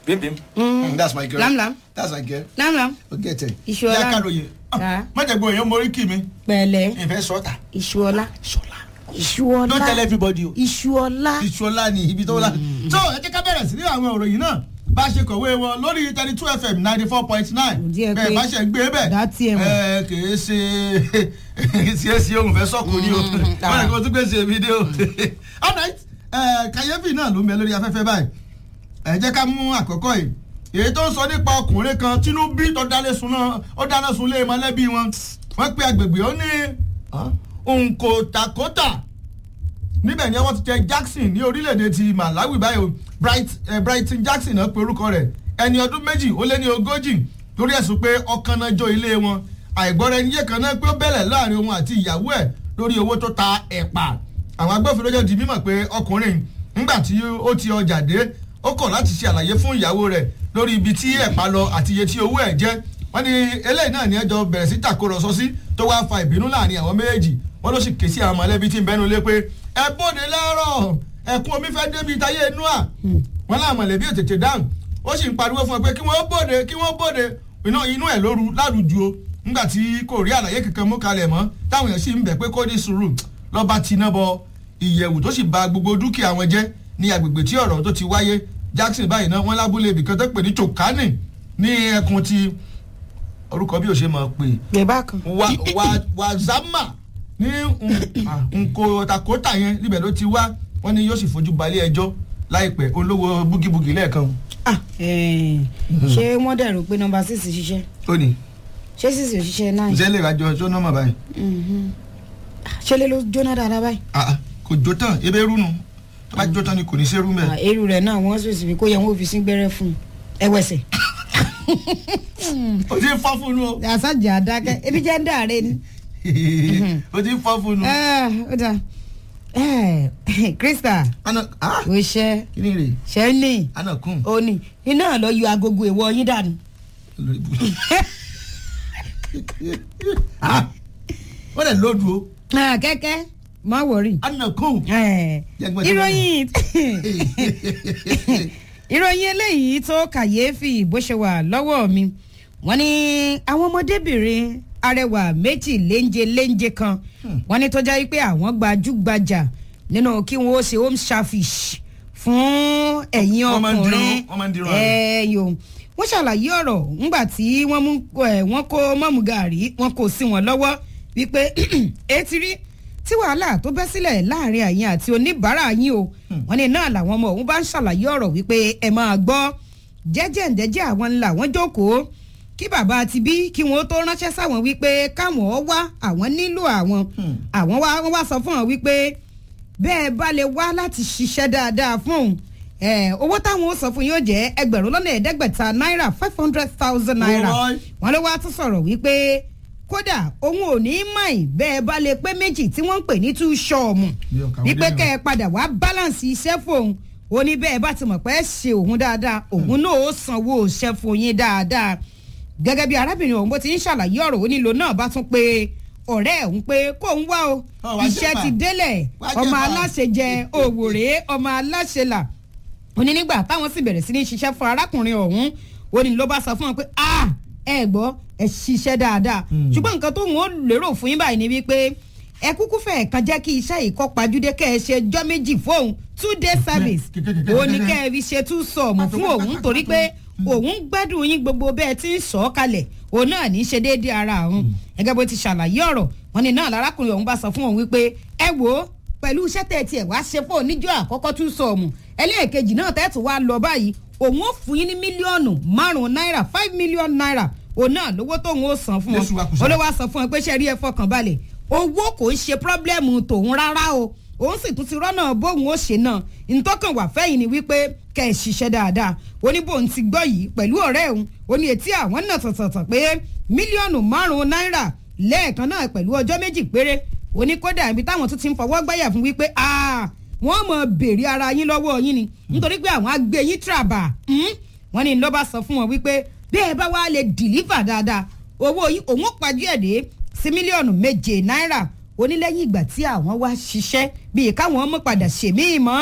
bim bim. Mm, that's my girl. Lam lam. that's my girl. lámlám o get it. Iṣu ọlá. yá káròyìn. Ah. mọ̀jẹ̀gbọ́n èèyàn mórí kì mí. pẹ̀lẹ́ ìfẹ́ sọ́ọ̀tà. iṣu ọlá ṣọlá. iṣu ọlá don't tell everybody o. iṣu ọlá ìṣọlá ni ibi tó la. so ẹ jẹ́ ká bẹ̀rẹ̀ sí ní àwọn òròyìn náà bá a ṣe kọ̀wé wọn lórí thirty two fm ninety four point nine Díẹ̀ pé bẹ́ẹ̀ bá ṣe gbé bẹ́ẹ̀ dá tiẹ̀ mọ̀. ẹ kìí ṣe ṣe é ṣe ohun fẹ́ sọ́kù ni o wọ́n ní kó tún gbé ṣe fídíò. all right ẹ, kàyéfì náà ló ń bẹ lórí afẹ́fẹ́ báyìí ẹ jẹ́ ká mú àkọ́kọ́ yìí èyí tó ń sọ nípa ọkùnrin kan tínú bí tó dáná sun náà ó dáná sun lé mọ́lẹ́bí wọn wọ́n pe agbègbè ó ní nkòtàkòtà níbẹ̀ ni wọ́n ti tẹ Jackson ní orílẹ̀-èdè ti Malawi báyìí o Bright, eh, Brighton Jackson náà pe orúkọ rẹ̀ ẹni ọdún méjì ó lé ní ogójì lórí ẹ̀sùn pé ọkàn náà jó ilé wọn àìgbọ́ra ẹni yé kan náà pé ó bẹ̀rẹ̀ láàrin òun àti ìyàwó ẹ̀ lórí owó tó ta ẹ̀pà àwọn agbófinró jẹ́ di mímọ̀ pé ọkùnrin ńgbà tí ó ti ọjà dé ó kọ̀ láti ṣe àlàyé fún ìyàwó rẹ̀ lórí ibi tí ẹ̀pà lọ àti iye tí owó ẹ̀ jẹ́ wọ́n ní eléyìí náà ní ẹjọ́ bẹ̀rẹ̀ sí tàkórọ̀sọ sí tó wá fa ìbínú láàrin àwọn méjèèjì wọ́n ló sì ké sí àwọn mọ̀lẹ́bí tí ń bẹ́nu lé pé ẹ bóde lẹ́rọ̀ ẹ̀kún omi fẹ́ débi táyé inú à wọ́n láwọn mọ̀lẹ́bí ò tètè dáhùn ó sì ń pariwo fún ọ pé kí wọ́n bóde kí wọ́n bóde iná inú ẹ̀ lóru lárùjù o nígbà tí kò rí àlàyé kankan mú kalẹ̀ mọ́ táwọn èèyàn sì ń bẹ̀ pé kó ní sùúrù lọ́ba tiná bọ ìyẹ̀wù tó sì ba gbogbo dúkìá wọn jẹ́ ní agbègbè tí ọ̀rọ̀ tó ti wáyé Jackson báyìí náà wọ́n lábúlé ibìkan tó pè ní Chokani ní ẹkùn ti orúkọ bí o ṣe máa pè gbẹ̀bá kan wa wa wazama ní nkòtàkòtà yẹn níbẹ̀ ló ti wá wọ́n ní yóò sì fojú balẹ̀ ẹjọ́ láìpẹ́ olówó búgibúgi lẹ́ẹ̀kan Ah, eh, ṣé wọ́n dẹ̀rù pé nọmba six ṣiṣẹ́ ó ní ṣé six ò ṣiṣẹ́ nine ǹjẹ́ lè rájọ tó nọ́mà báyìí Mhm. Ah, ṣé lè ló jóná dáadáa báyìí Ah, ah, kò jó tán ebe rúnu tó bá jó tán ni kò ní sẹ́rú mẹ́. Ah, èrú rẹ̀ náà wọ́n sì sì fi kó yẹ wọ́n fi sí gbẹ́rẹ́ fún un ẹwẹ́sẹ̀ o ti ń fọ́ fún un o àṣàjà àdákẹ́ ebi jẹ́ ń dà rẹ ni. o ti ń fọ́ fún un. Ah, ó dà Eh, Krista ana ah ò ṣe kí ni rè ṣe ní ana kun òní iná lọ yọ agogo ìwọ yín dànù. lórí ibùdó. ah wọ́n lè lóòdù o Ah, kẹ́kẹ́ má wọrí. ana kun. Eh, Jẹ́ gbọ́dọ̀ ìròyìn ìròyìn eléyìí tó kàyéfì bó ṣe wà lọ́wọ́ mi wọ́n ní àwọn ọmọdébìnrin arẹwà méjì léńje léńje kan wọ́n ní tó jẹ́ pé àwọn gbajúgbajà nínú kí wọ́n ó ṣe home service fún ẹ̀yin Wọ́n máa ń dirun, ọkùnrin wọ́n máa ń dirun àrè. ẹ̀yọ́ wọ́n ṣàlàyé ọ̀rọ̀ ńgbà tí wọ́n mú ẹ̀ wọ́n kó mọ́mú gàrí wọ́n kò sí wọn lọ́wọ́ wípé etí rí tí wàhálà tó bẹ́ sílẹ̀ láàrin àyìn àti oníbàárà yín o wọ́n ní náà làwọn ọmọ òun bá ń ṣàlàyé ọ̀rọ̀ wípé ẹ máa gbọ́ jẹ́jẹ́ ǹjẹ́jẹ́ àwọn ńlá wọn jókòó kí bàbá ti bí kí wọn ó tó ránṣẹ́ sáwọn wípé káwọn ó wá àwọn nílò àwọn àwọn wá wọ́n wá sọ fún wọn wípé bẹ́ẹ̀ bá lè wá láti ṣiṣẹ́ dáadáa fún òun ẹ̀, owó táwọn ó sọ fún yóò jẹ́ ẹgbẹ̀rún lọ́nà ẹ̀ẹ́dẹ́gbẹ̀ta náírà five hundred thousand naira Oh, boy. wọ́n ló wá tún sọ̀rọ̀ wípé kódà òun ò ní mọ̀ ẹ́ bẹ́ẹ̀ bá lè pé méjì tí wọ́n ń pè ní two ṣọ́ọ̀mù Mi ò kàwé wípé débẹ̀. kẹ́ ẹ padà wá balance iṣẹ́ fóun ó ní bẹ́ẹ̀ bá ti mọ̀ pé ẹ ṣe òun dáadáa òun náà ó sanwó iṣẹ́ fún yín dáadáa gẹ́gẹ́ bí arábìnrin òun bó ti ń ṣàlàyé ọ̀rọ̀ ó nílò náà bá tún pé ọ̀rẹ́ òun pé kó ń wá o Ọ, wá iṣẹ́ jẹ̀fà. ti délẹ̀ Wá ọmọ jẹ̀fà. aláṣẹ jẹ òwòrè ọmọ aláṣẹ là ó ní nígbà táwọn sì bẹ̀rẹ̀ sí ní ṣiṣẹ́ fún arákùnrin ọ̀hún ó ní ló bá sọ fún wọn pé ah ẹ gbọ́ ẹ ṣiṣẹ́ dáadáa ṣùgbọ́n nǹkan tó ń wọ́n lérò fún yín báyìí ni wípé ẹ kúkú fẹ́ kan jẹ́ kí iṣẹ́ yìí kọ́ pajúdé kẹ́ ẹ ṣe ọjọ́ méjì fóun two day service ó ní kẹ́ ẹ fi ṣe two sọ̀mù fún òun torí pé òun gbádùn yín gbogbo bẹ́ẹ̀ tí ń sọ ọ́ kalẹ̀ òun náà ní í ṣe déédéé ara òun gẹ́gẹ́ bó ti ṣàlàyé ọ̀rọ̀ wọn ni náà lárákùnrin ọ̀hún bá sọ fún òun wípé ẹ wò ó pẹ̀lú iṣẹ́ tẹ̀ tiẹ̀ wá ṣe fún oníjọ́ àkọ́kọ́ tún sọ̀mù ẹlẹ́ẹ̀kejì náà tẹ́tù wá lọ báyìí òun ó fún yín ní mílíọ̀nù márùn-ún náírà five million naira òun náà lówó tóun ó san fún Jésù wa wọn kùsà. olówó á sọ fún wọn pé ṣe rí ẹ fọkàn balẹ̀ owó kò ń ṣe pírọ́blẹ́mù tòun rárá o òun sì tún ti rọ́nà bóun ó ṣe náà ntọ́kàn wà fẹ́yìn ni wípé kẹ́ ẹ̀ ṣiṣẹ́ dáadáa ó ní bóun ti gbọ́ yìí pẹ̀lú ọ̀rẹ́ òun ó ní etí àwọn náà tọ̀tọ̀tọ̀ pé mílíọ̀nù márùn-ún náírà lẹ́ẹ̀kan náà pẹ̀lú ọjọ́ méjì péré ó ní kódà ibi táwọn tún ti ń fọwọ́ gbáyà fún wípé ah wọ́n mọ̀ béèrè ara yín lọ́wọ́ yín ni nítorí pé àwọn agbé yín tìràbà wọ́n ní ló bá sọ fún wọn wípé bí ẹ bá wá lè dìlífà dáadáa owó yín òun ó pajú ẹ̀ dé sí mílíọ̀nù méje náírà onílẹ́yìn ìgbà tí àwọn wá ṣiṣẹ́ bíi káwọn ọmọ padà ṣèmíì mọ́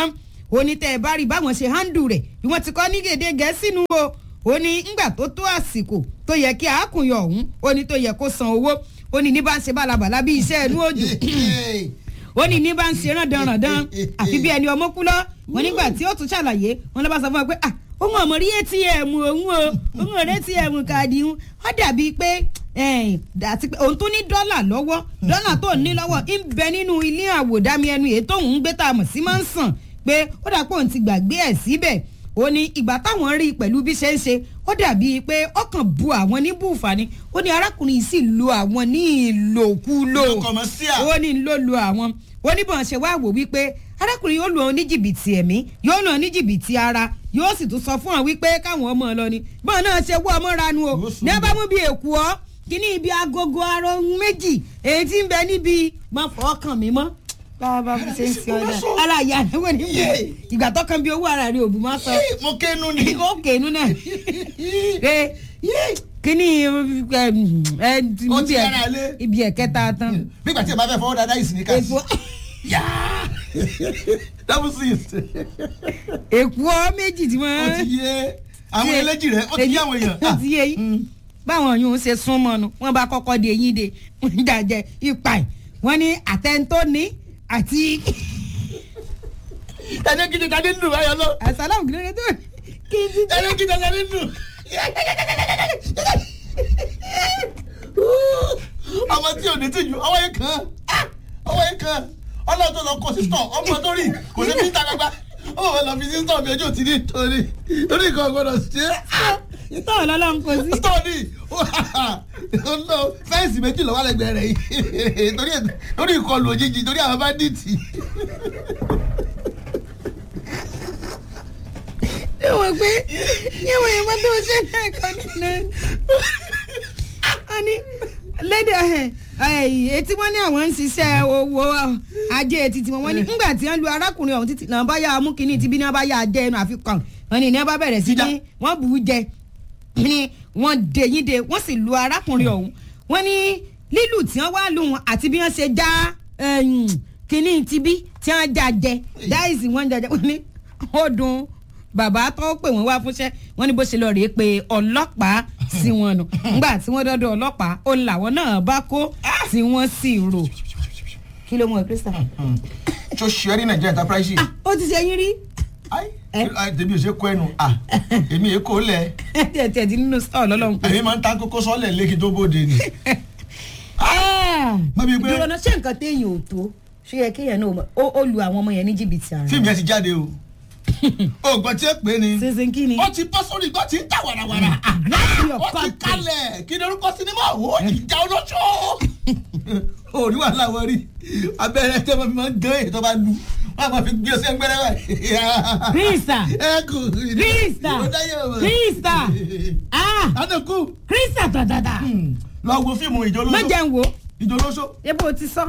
ó ní tẹ́ ẹ bá rí báwọn ṣe handle rẹ̀ bí wọ́n ti kọ́ ní gèdè gẹ̀ẹ́sì nu o ó ní ńgbà tó tó àsìkò tó yẹ kí àákùnyọ̀ ọ̀hún ó ní tó yẹ kó san owó ó ní ní bá ń ṣe bálabàlá bí iṣẹ́ ẹnu òjò ó ní ní bá ń ṣe rándanrandan àfi bí ẹni ọmọ kú lọ wọn nígbà tí ó tún ṣàlàyé wọn lọ bá sọ fún ọ pé ah òun ọmọ rí atm òun o òun ò rí atm káàdì òun ó dàbí pé àti pé òun tún ní dọ́là lọ́wọ́ dọ́là tó ní lọ́wọ́ ń bẹ nínú ilé àwòdámi ẹnu èyí tóun ń gbé tá a mọ̀ sí máa ń sàn pé ó dà pé òun ti gbàgbé ẹ̀ síbẹ̀ ó ní ìgbà táwọn rí i pẹ̀lú bí ṣe ń ṣe ó dàbí pé ọkàn bu àwọn ní bùfà ni ó ní arákùnrin yìí sì lo àwọn ní ìlòkulò ó ní ló lo àwọn ó ní bọ́n ṣe wá wò wípé arákùnrin yóò lò ó ní jìbìtì ẹ̀mí yóò lò ó ní jìbìtì ara yóò sì tún sọ fún ọ wípé káwọn ọmọ lọ ni bọ́n náà ṣe wọ́ ọmọ ranu o ní ẹ bá mú bí èkú ọ kíní ibi agogo arọ méjì èyí tí ń bẹ níbi máa fọ́ kàn mí mọ́ bàbá mi ṣe ń fi ọjà ara ìyá rẹ wò ní bò ìgbà tó kan bí owó ara rẹ òbí máa sọ. mo kéénu ni. ó kéénu náà kíní ibi ẹ̀kẹta tán. nígbà tí ẹ bá fẹ́ fọwọ́ dáadáa yìí sì ní ká sí. double six. èkó méjì tí wọ́n. ó ti yé àwọn eléjì rẹ ó ti yé àwọn èèyàn. ó ti yé yín báwọn yòó ṣe súnmọ́ nu wọ́n bá kọ́kọ́ de yín de wọ́n jàjẹ́ ipa ẹ̀ wọ́n ní àtẹ̀ntó ní àti. ẹni kìíní tani ń dùn báyọ̀ lọ. àsálàmù kìlódé tó kí n ti jẹ́. ẹni kìíní tani ń dùn. ọmọ tí ò ní tìjú ọwọ́ yẹn kan ọwọ́ yẹn kan ọlọ́run tó lọ kó sísọ ọmọ tó rí kò ní fi ń ta gbagba ó wọ́n lọ fi sísọ mi ojú òtí ní torí torí nǹkan gbọ́dọ̀ ṣe é tọ́ ọlọ́run kò sí. tọ́ọ̀nì ọ̀nà fẹ́ǹsì méjì lọ́wọ́ lẹ́gbẹ̀ẹ́ rẹ̀ yìí torí ìkọlù òjijì torí àwọn báńdíìtì. ṣé wọ́n pé yíwọ̀n yìí wọ́n tó ṣe náà kọ́ nínú. wọ́n ní lédè etí wọ́n ní àwọn ń ṣiṣẹ́ owó ajé títí wọn ní nígbà tí wọ́n lu arákùnrin ọ̀hún títí náà bá yà á mú kínní tí bí náà bá yà á jẹ́ ẹnu àfikàn wọ́n ní ní wọ́n bá bẹ̀rẹ̀ sí ní wọ́n bù ú jẹ ni wọ́n dé yín de wọ́n sì lu arákùnrin ọ̀hún wọ́n ní lílù tí wọ́n wá lù wọn àti bí wọ́n ṣe já kínní tibí tí wọ́n já jẹ dáìsì wọ́n jẹjẹ wọ́n ní ó dùn bàbá tó pè wọ́n wá fúnṣẹ́ wọ́n ní bó ṣe lọ rèé pé ọlọ́pàá sí wọn nù ńgbà tí wọ́n dọ́dọ̀ ọlọ́pàá ó làwọn náà bá kó tí wọ́n sì rò kí ló mú ẹ Christopher. tó ṣe é ní Nigeria enterprise. ó ti ṣe yín rí tèmi ò ṣe kó ẹnu èmi èkó lẹ. tiẹ̀ tiẹ̀ ti nínú stọọ lọ́lọ́run pé. èmi máa ń ta kókó sọ́ọ̀lẹ̀ lẹ́kì tó bóde ni. ìdúró náà ṣé nǹkan téèyàn ò tó ṣé yẹ kéèyàn náà ó lu àwọn ọmọ yẹn ní jìbìtì àná. fíìmù yẹn ti jáde o oògùn tí ó pè é ni. sísin kí ni. ó ti bọ́ sórí ìgbọ́ tí ń tà wàràwàrà. ó ti kalẹ̀ kí ni orúkọ sinimá wo ìjà olóṣó. òrí wàhálà wọn rí abẹ́rẹ́ tẹ́ wọ́n fi máa ń gán èyí tó bá lu wọ́n máa fi gbé ọsẹ gbẹ́rẹ́ báyìí. krista ẹ kù. krista krista ah adekun. krista tàtàtà. lọ wo fíìmù ìjọ olóṣó. má jẹun wo. ìjọ olóṣó. ebo ti sọ.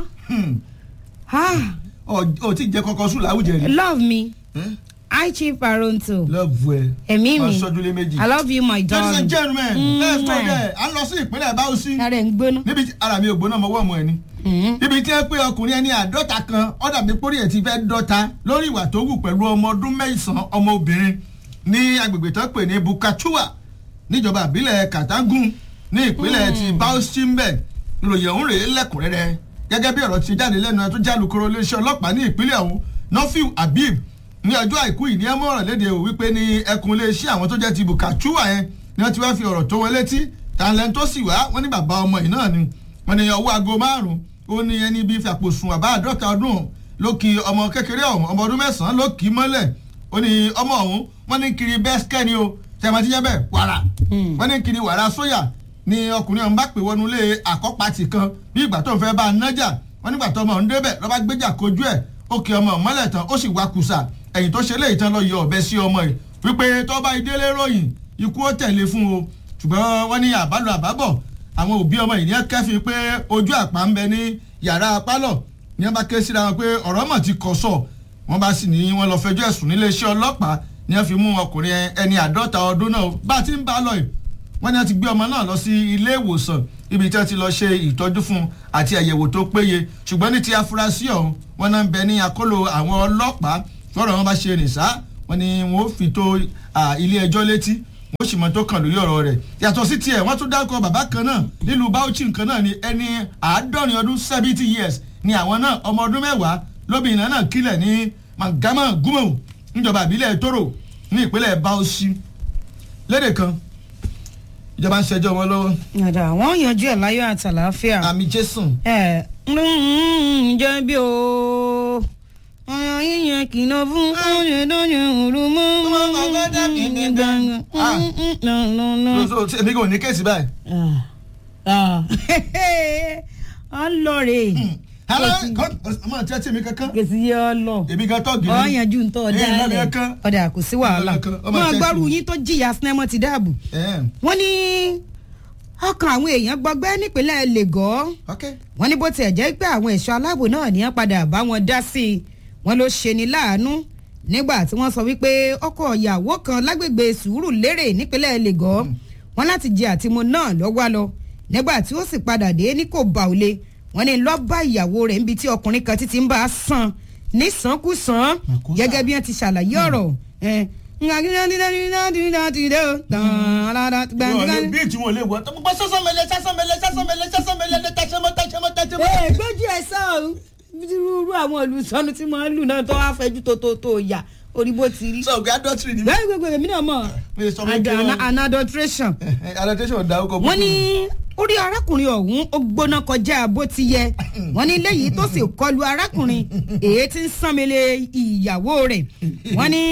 o ti jẹ kọkọ sùn láwùjẹ rí. love me i chief aronto. love ẹ. ẹ̀mí mi ọ̀ṣọ́dúnlé méjì. i love you my ladies darling. and gentlemen Mm, let's go man. there à ń lọ sí ìpínlẹ̀ báwùsí. ara ẹ̀ ń gbóná. níbi tí ara mi ò gbóná mọ́ wọ́ọ̀mù ẹ̀ ni. níbi tí ẹ pé ọkùnrin ẹni àádọ́ta kan ọ̀dà mi pórí ẹ̀ ti fẹ́ dọ́ta lórí ìwà tó wù pẹ̀lú ọmọ ọdún mẹ́sàn-án ọmọ obìnrin ní agbègbè tó pè ní bukachua níjọba àbílẹ̀ katangun ní ìpínlẹ̀ ti bauchi mbẹ̀ ìròyìn ọ̀hún rèé lẹ́kùnrẹ́rẹ́ gẹ́gẹ́ bí ọ̀rọ̀ ti jáde lẹ́nu ẹ̀ tó jálùkọ́rọ́ iléeṣẹ́ ọlọ́pàá ní ìpínlẹ̀ ọ̀hún nọ́fíù habib ní ọjọ́ àìkú yìí ní ẹ mọ́ ọ̀rọ̀ léde ò wípé ní ẹkùn iléeṣẹ́ àwọn tó jẹ́ ti bukachua yẹn ni wọ́n ti wá fi ọ̀rọ̀ tó wọn létí tàǹlẹ̀ tó sì wá wọ́n ní bàbá ọmọ yìí náà ni wọ́n ní ọwọ́ aago márùn-ún ó ní ẹni bíi fàpòsùn àbá àádọ́ta ọdún ló kí ọmọ kékeré ọ̀hún ọmọ ọdún mẹ́sàn-án ló kì í mọ́lẹ̀ ó ní ọmọ ọ̀hún wọ́n ní kiri bẹ́sikẹ́ ni o tẹ̀mọ́tì yẹn bẹ́ẹ̀ wàrà wọ́n ní kiri wàrà sóyà ni ọkùnrin ọ̀hún bá pè wọnú ilé àkọ́pàtì kan bí ìgbà tó ń fẹ́ bá a nájà wọ́n nígbà tó ọmọ ọ̀hún débẹ̀ lọ́ba gbéjà kojú ẹ̀ ó kí ọmọ ọ̀hún mọ́lẹ̀ tán ó sì wá kùsà ẹ̀yìn tó ṣe léyìí tán lọ yọ ọ̀bẹ sí ọmọ yìí wípé tó bá ìdílé ròyìn ikú ó tẹ̀lé fún o ṣùgbọ́n wọ́n ní àbálò àbábọ̀ àwọn òbí ọmọ yìí ní kẹ́fì pé ojú àpá ń bẹ ní yàrá pálọ̀ ní wọ́n bá ké síra wọn pé ọ̀rọ̀ mọ̀ ti kọ̀ sọ̀ wọ́n bá sì ní wọ́n lọ fẹjọ́ ẹ̀sùn níléeṣẹ́ ọlọ́pàá ní wọ́n fi mú ọkùnrin ẹni àádọ́ta ọdún náà bá a ti ń bá a lọ yìí wọ́n ní wọ́n ti gbé ọmọ náà lọ sí ilé ìwòsàn ibi tí wọ́n ti lọ ṣe ìtọ́jú fún un àti àyẹ̀wò tó péye ṣùgbọ́n ní ti afurasí ọ̀hún wọ́n náà ń bẹ ní akóló àwọn ọlọ́pàá lọ́rọ̀ wọn bá ṣe nìṣá wọn ni wọn ó fi tó ilé ẹjọ́ létí wọn ó sì mọ tó kàn lórí ọ̀rọ̀ rẹ̀ yàtọ̀ sí tiẹ̀ wọ́n tún dárúkọ bàbá kan náà nílùú Bauchi nǹkan náà ni ẹni àádọ́rin ọdún seventy years ni àwọn náà ọmọ ọdún mẹ́wàá lóbìnrin náà kílẹ̀ ní Mangama Gumo níjọba ìbílẹ̀ Toro ní ìpínlẹ̀ Bauchi lédè kan ìjọba ń ṣẹjọ́ wọn lọ́wọ́. yàrá àwọn yanjú ẹ̀ láyọ̀ àtàlàáfíà. àmì Jésù. ẹ ǹjẹ́ bí o ọ̀yàn yíyan kìlọ̀ fún ọ̀yàn dọ́yàn òru mọ́ èmi kò ní kéèsì báyìí. ọ lọ rè ọmọ àti ẹtí mi kankan. kèsì yẹ ọ lọ èmi gan tọ́gì ọ yanjú ń tọ́ ọ dáálẹ̀ ọ̀dà kò sí wàhálà wọn gbọ́rù yín tó jìyà sinimá ti dáàbò wọ́n ní ọkàn àwọn èèyàn gbọgbẹ́ nípínlẹ̀ Lagos wọ́n ní bó tiẹ̀ jẹ́ pé àwọn ẹ̀ṣọ́ aláàbò náà ní padà bá wọn dá sí i wọ́n ló ṣe ní láàánú nígbà tí wọ́n sọ wípé ọkọ ìyàwó kan lágbègbè Sùúrùlérè nípínlẹ̀ Lagos wọ́n láti jẹ àtìmọ́ náà lọ́wọ́ lọ nígbà tí ó sì padà dé ní kò bá òle wọ́n ní lọ bá ìyàwó rẹ̀ níbi tí ọkùnrin kan títí ń bá a sàn nísànkúsàn gẹ́gẹ́ bí wọ́n ti ṣàlàyé ọ̀rọ̀ bí tí wọn lè wọ tó gbọ́ sọ́sọ́mẹlẹ sọ́sọ́mẹlẹ sọ́sọ́mẹlẹ sọ́sọ́mẹlẹ tẹ̀sẹ̀mọ́ tẹ̀sẹ̀mọ́ tẹ̀sẹ̀mọ́. ẹ gbójú ẹ sọ irú àwọn olùsọnu tí mo ń lù náà tó wá fẹjú tó tó tó yà orí bó ti rí. sọ ògì adultery ni. bẹ́ẹ̀ gbogbo èmi náà mọ̀ an adulteration. adulteration da ọkọ̀ wọ́n ní orí arákùnrin ọ̀hún ó gbóná kọjá bó ti yẹ wọ́n ní léyìí tó sì kọlu arákùnrin èyí tí ń sànmẹ́lẹ̀ ìyàwó rẹ̀ wọ́n ní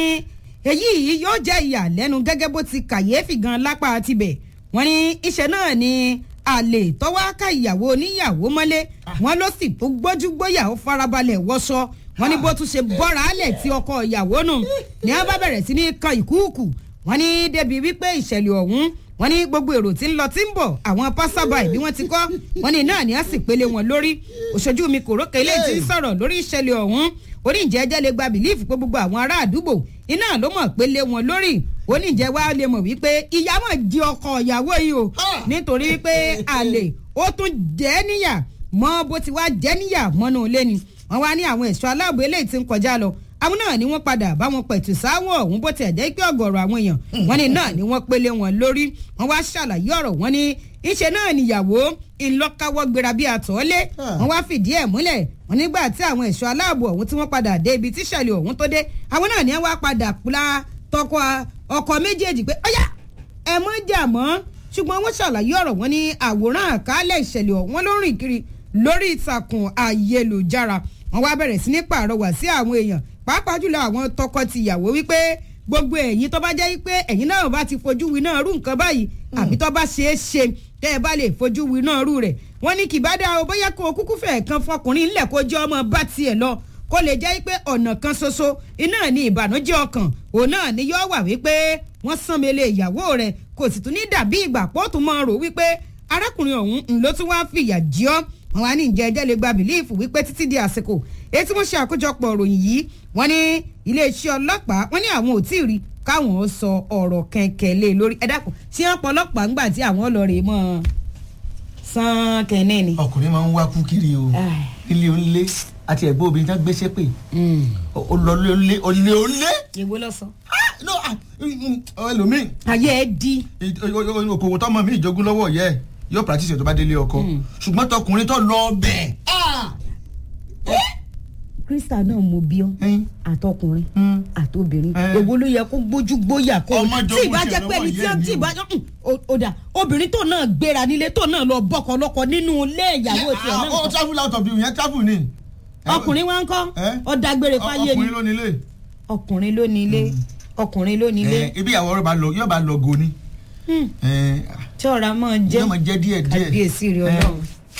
èyí yóò jẹ́ ìyàlẹ́nu gẹ́gẹ́ bó ti kàyéfì gan lápá tibẹ̀ wọ́n ní iṣẹ́ náà ni àlè tọ́wọ́ ká ìyàwó oníyàwó mọ́lé wọ́n ló sì tó gbójú gbóyà ó farabalẹ̀ wọṣọ wọ́n ní bó tún ṣe bọ́ra álẹ̀ tí ọkọ ìyàwó nù ní wọ́n bá bẹ̀rẹ̀ sí ní kan ìkúùkù wọ́n ní débi wípé ìṣẹ̀lẹ̀ ọ̀hún wọ́n ní gbogbo èrò tí ń lọ tí ń bọ̀ àwọn pásábàì bí wọ́n ti kọ́ wọ́n ní náà ni a sì pélé wọn lórí òṣojú mi kò rókè ilé tí ń sọ̀rọ̀ lórí ìṣẹ̀lẹ̀ ọ̀hún oníjẹ́jẹ́ lè gba bìlífù pé gbogbo àwọn ará àdúgbò iná ló mọ̀ pé lé wọn lórí oníjẹ́ wa lè mọ̀ wípé ìyá mọ̀ di ọkọ ìyàwó yìí o nítorí pé àlè ó tún jẹ́ níyà mọ́ bó ti wá jẹ́ níyà mọ́nú ilé ni wọ́n wá ní àwọn ẹ̀ṣọ́ aláàbò eléyìí tí ń kọjá lọ àwọn náà ni wọ́n padà bá wọn pẹ̀tù sáwọ̀ ọ̀hún bó tiẹ̀ jẹ́ pé ọ̀gọ̀rọ̀ àwọn èèyàn wọ́n ní náà ni wọ́n pélé wọn lórí wọ́n wá ṣàlàyé ọ̀rọ̀ wọn ní iṣẹ́ náà níyàwó ńlọ́káwọ́ gbéra bí àtọ́lé wọ́n wá fìdí ẹ̀ múlẹ̀ wọ́n nígbà tí àwọn ẹ̀ṣọ́ aláàbò ọ̀hún tí wọ́n padà dé ibi tíṣẹ̀lẹ̀ ọ̀hún tó dé àwọn náà ni wọ́n wá padà pla tọkọ ọkọ méjèèjì pé ọ̀yá ẹ mọ́ jà mọ́ ṣùgbọ́n wọ́n ṣàlàyé ọ̀rọ̀ wọn ní àwòrán àkálẹ̀ ìṣẹ̀lẹ̀ ọ̀hún ló rìn kiri lórí ìtàkùn ayélujára wọ́n wá bẹ̀rẹ̀ sí ní pàrọwà sí àwọn èèyàn pàápàá jùlọ àwọn tọkọ-tìyàwó wípé gbogbo ẹ̀yin tó bá jẹ́ wípé ẹ̀yin náà bá ti fojú wi náà rú nǹkan báyìí àbí tó bá ṣeé ṣe tẹ́ ẹ bá lè fojú wi náà rú rẹ̀ wọ́n ní kì bá dá o bóyá kó o kúkú fẹ̀ kan fọkùnrin ńlẹ̀ kó jẹ́ ọmọ bá tiẹ̀ lọ kó lè jẹ́ wípé ọ̀nà kan ṣoṣo iná ní ìbànújẹ́ ọkàn òun náà ni yóò wà wípé wọ́n sán mi lé ìyàwó rẹ̀ kò sì tún ní dàbí ìgbà pọ́ọ̀tù máa rò wípé arákùnrin ọ̀hún ló tún wá fìyà jí ọ́ wọn wá ní ìjẹ́ ẹjẹ́ lè gba bìlíìfù wípé títí di àsìkò èyí tí wọ́n ṣe àkójọpọ̀ ìròyìn yìí wọ́n ní iléeṣẹ́ ọlọ́pàá wọ́n ní àwọn ò tí ì rí káwọn sọ ọ̀rọ̀ kẹ̀kẹ́ lé lórí ẹ dákun tí wọ́n pọ̀ ọlọ́pàá ńgbà tí àwọn ọlọ́rẹ̀ mọ́ sàn kẹ́ni ni. ọkùnrin máa ń wá kú kiri o ilé onílé àti ẹ̀gbọ́n obìnrin tán gbéṣẹ́ pé olólè olè olè olè. èwo lọ sọ. ẹlòmíì. ayé ẹ di. okòwò tọmọ mi ìjogún lọ́wọ́ yẹ yóò practice ẹ̀ tó bá délé ọkọ ṣùgbọ́n tọkùnrin tó lọ bẹ̀. krista náà mo bí ọ àtọkùnrin àtobìnrin èwo ló yẹ kó gbójú gbóyà kó tí ìbá jẹ pé ẹni tí tí ìbá ó dà obìnrin tó náà gbéra nílé tó náà lọ bọkọ lọkọ nínú ilé ìyàwó tiẹ̀ náà. ó travel out of the yẹn travel ni. ọkùnrin wa ń kọ́ ọ dágbére fáyé ni ọkùnrin ló nílé. ọkùnrin ló nílé ọkùnrin ló nílé. ibi ìyàwó rẹ bá lọ yóò bá lọ go ni. tí ọ̀rá máa jẹ́ yóò máa jẹ́ díẹ̀ díẹ̀. kábíyèsí rẹ ọlọ́run.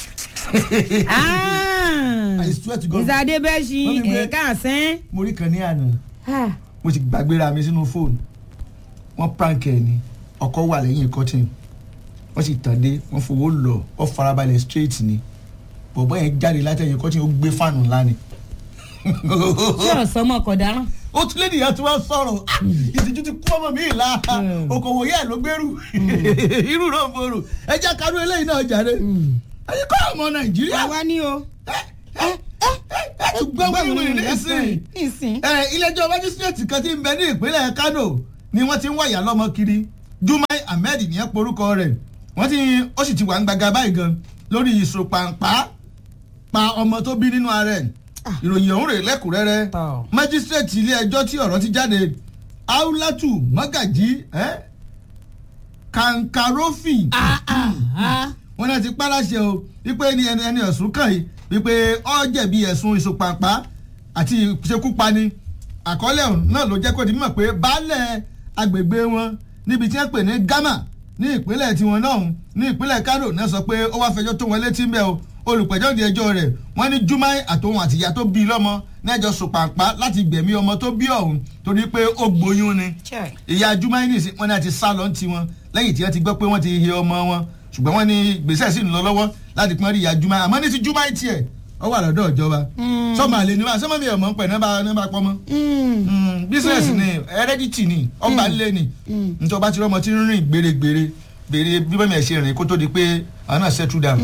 I swear to God. ìsàdé bẹ́ẹ̀ ṣi Mọ́mí pé- ẹ̀ka àsẹ́n. mo rí kan ní àná mo ti gbàgbéra mi sínú fóònù wọ́n prank ẹ̀ ni ọkọ wà lẹ́yìn cotton wọ́n sì tàn dé wọ́n fowó lọ wọ́n farabalẹ̀ straight ni bọ̀bọ́ yẹn jáde látẹ̀yìn cotton ó gbé fáànù ńlá ni. tí ọ̀sán mọ̀ kọ̀ dáràn. ó tún lé nìyẹn tí wọ́n sọ̀rọ̀ Ah, ìtìjú ti kú ọmọ mi ìlà Mm. okòwò yẹn ló gbèrú irú náà fòrò ẹ jẹ́ kánú eléyìí náà jáde ẹ̀yin kọ́ ọmọ nàìjíríà àwa ni o. ẹ ẹ ẹ ẹ ẹ tún gbọ́ wíwìrì nísìnyí nísìn. ẹ ilé-ẹjọ́ májísírèètì kan tí ń bẹ ní ìpínlẹ̀ Kano ni wọ́n ti ń wáyà lọ́mọ kiri Jumai Ahmed ní ẹ porúkọ rẹ̀ wọ́n ti ó sì ti wà ń gbaga báyìí gan lórí ìsopàǹpá pa ọmọ tó bí nínú ara ẹ̀ ìròyìn ọ̀hún rè lẹ́kùnrẹ́rẹ́ Tọ́. májísírèètì ilé-ẹjọ́ tí ọ̀rọ̀ ti jáde Aulatu Magaji eh? Kankarofi wọ́n náà ti pàláṣẹ o wípé ní ẹni ẹni ẹ̀sùn kàn yìí wípé ó jẹ̀bi ẹ̀sùn ìsopàǹpá àti ìṣekúpani àkọọ́lẹ̀ ọ̀hún náà ló jẹ́ kó di mímọ̀ pé baálẹ̀ agbègbè wọn níbi tí wọ́n pè ní Gama ní ìpínlẹ̀ tiwọn náà ọ̀hún ní ìpínlẹ̀ Kano náà sọ pé ó wá fẹjọ́ tó wọn létí ń bẹ̀ o olùpẹ̀jọ́ di ẹjọ́ rẹ̀ wọ́n ní Jumai àtòun àtìyá tó bí i lọ́mọ nẹ́jọ́ sopàǹpá láti gbẹ̀mí ọmọ tó bí ọ̀hún torí pé ó gboyún ni Chai. ìyá Jumai nìsín wọn náà ti sá lọ ti wọn lẹ́yìn tí wọ́n ti gbọ́ pé wọ́n ti he ọmọ wọn ṣùgbọ́n wọ́n ní gbèsè sì ń lọ lọ́wọ́ láti pọ́n rí ìyá Jumai àmọ́ ní ti Jumai tiẹ̀ ó wà lọ́dọ̀ ìjọba sọ́mọ àlè ni wá sọ́mọ mi ò mọ̀ ń pẹ̀ náà bá náà bá pọ́nmọ́ business ni heredity ni ọba ńlẹ̀ ni nítorí ọba tí ọmọ ti ń rìn gbèrègbèrè gbèrè bí bẹ́ẹ̀ mi ẹ̀ ṣe rìn kó tó di pé àwọn náà settle down.